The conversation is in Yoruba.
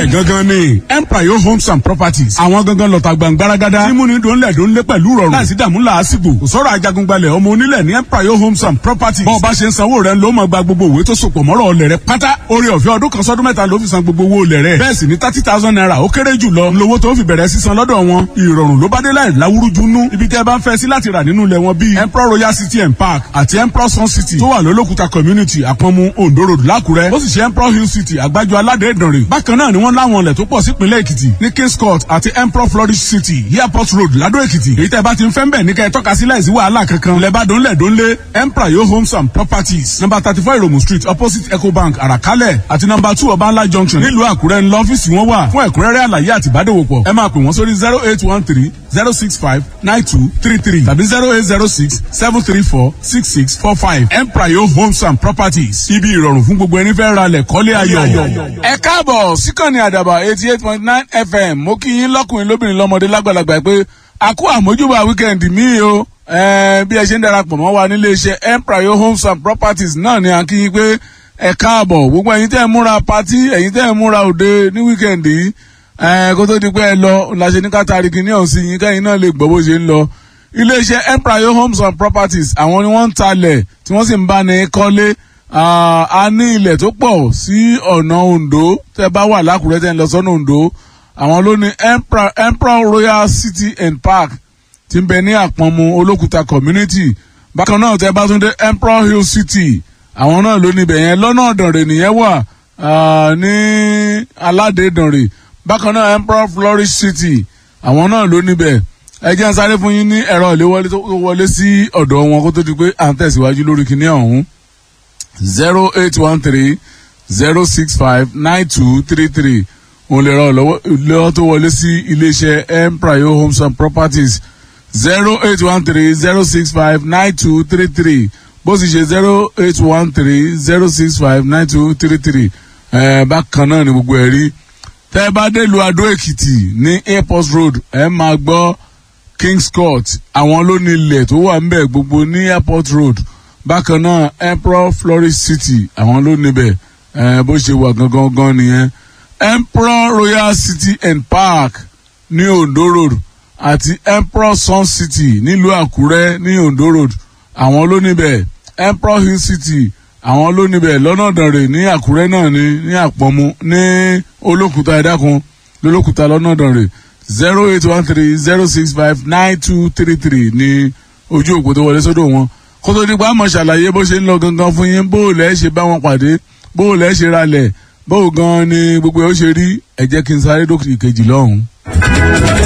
bẹ́ẹ̀ gangan ni empire homes and properties àwọn gangan lọ́ta gbàngbáragádá mímúni dòńlẹ̀ dòńlẹ̀ pẹ̀lú rọrùn láìsí dààmú làásìgbò kò sọ̀rọ̀ ajagungbalẹ̀ ọmọ onílẹ̀ ní empire homes and properties bọ́ọ̀ bá ṣe ń sanwó rẹ̀ ló máa gba gbogbo òwe tó sopọ̀ mọ́rọ̀ ọlẹ̀ rẹ̀ pátá orí ọ̀fẹ́ ọdún kan sọ́dún mẹ́ta ló fi san gbogbo owó olẹ̀ rẹ̀ bẹ́ẹ̀ sì ní thirty thousand naira ó kéré jù lọ lówó tó fi bẹ̀rẹ̀ sísan lọ́dọ̀ wọn ìrọ̀rùn ló bá dé láì láwúrújú nú ibi tẹ́ ẹ bá ń fẹ́ sí láti rà nínú ilẹ̀ wọn bíi emperor royal city and park àti emperor sun city tó wà lólókùta community àpọ̀nmu ondo road lákùrẹ́ ó sì ṣe emperor hill city àgbájọ aládé ìdànrè bákan náà ni wọ́n láwọn ilẹ̀ tó pọ̀ sípínlẹ̀ èkìtì ní kings court àti emperor flourish city airport road ládó èkìtì èyí tẹ́ bá ti ń fẹ́ ń bẹ̀ ní kẹ́ ẹ tọ́ka sí láìsí wàhálà kankan ilẹ̀ bá dónlẹ̀ dónlé emperor yo homes and properties number thirty four iromu street opposite ecobank àràkálẹ̀ àti number two ọbańlá junction nílùú àkúrẹ́ ńlọ ọ́fíìsì wọn wà fún ẹ̀kúnrẹ́rẹ́ àlàyé àti ìbádòwòpọ̀ ẹ máa pè wọ́n sórí zero eight one three zero six five nine two three three tàbí zero eight zero six seven three four six six four five emprayo homes and properties ibi ìrọ̀rùn fún gbogbo ẹni fẹ́ ra lẹ̀ kọ́lé ayọ̀. ẹ káàbọ̀ síkànnì àdàbà eighty eight point nine fm mo kí yín lọ́kùnrin lóbìnrin lọ́mọdé lágbàlagbà pé a kú àmójúbà wíkẹ́ndì míì o bí ẹ ṣe ń darapọ̀ mọ́ wa nílé iṣẹ́ emprayo homes and properties náà ni à ń kí yín pé ẹ káàbọ̀ gbogbo ẹ̀yin tẹ́ ẹ múra patí ẹ̀yin tẹ́ ẹ múra òde ní wíkẹ́ndì yìí kó tó di pé ẹ lọ làṣẹ ní kátàrí kìíní ọ̀hún sí yín kẹ́yìn náà lè gbọ́ bó ṣe ń lọ. iléeṣẹ́ empire homes and properties àwọn ni wọ́n ń talẹ̀ tí wọ́n sì ń bá ní kọ́lé a ní ilẹ̀ tó pọ̀ sí ọ̀nà ondo tẹ́ bá wà lákùrẹ́ tẹ́ ń lọ sọ́nà ondo àwọn ló ní emperor royal city and park ti ń bẹ ní àpọ̀nmu olókùta community bákan náà tẹ́ bá tún dé emperor hill city àwọn náà ló níbẹ̀ yẹn lọ́nà ọ̀dànrè nìyẹn wà ní aládé dànrè bákan náà emperor flourish city àwọn náà ló níbẹ̀ ẹ jẹ́ ń sáré fún yín ní ẹ̀rọ ìléwọlé tó wọlé sí ọ̀dọ̀ wọn kó tó di pé à ń tẹ̀síwájú lórí kinní ọ̀hún zero eight one three zero six five nine two three three òun lè rọ ìléwọ́ tó wọlé sí iléeṣẹ́ emprayo homes and properties zero eight one three zero six five nine two three three bó sì ṣe zero eight one three zero six five nine two three three bákan náà ni gbogbo ẹ̀ rí tẹ́ ẹ bá délùú adó èkìtì ní airport road ẹ máa gbọ́ kings court àwọn ló ní ilẹ̀ tó wà ńbẹ̀ gbogbo ní airport road bákan náà emperor flourish city àwọn ló níbẹ̀ bó ṣe wà gangan gan nìyẹn emperor royal city and park ní ondo road àti emperor sun city nílùú àkúrẹ́ ní ondo road àwọn ló níbẹ̀ emperor hill city àwọn ló níbẹ̀ lọ́nà dànrè ní àkúrẹ́ náà ní ní àpọ̀mù ní olókùúta ẹ̀dákun lólókùúta lọ́nà dànrè zero eight one three zero six five nine two three three ní ojú òpó tó wọlé sódò wọn kó tó dípò àmọ́ ṣàlàyé bó ṣe ń lọ gangan fún yín bó lẹ́ ṣe bá wọn pàdé bó lẹ́ ṣe ralẹ̀ bó gan ni gbogbo ẹ̀ ó ṣe rí ẹ jẹ́ kí n sáré dókítà ìkejì lọ́hùn-ún.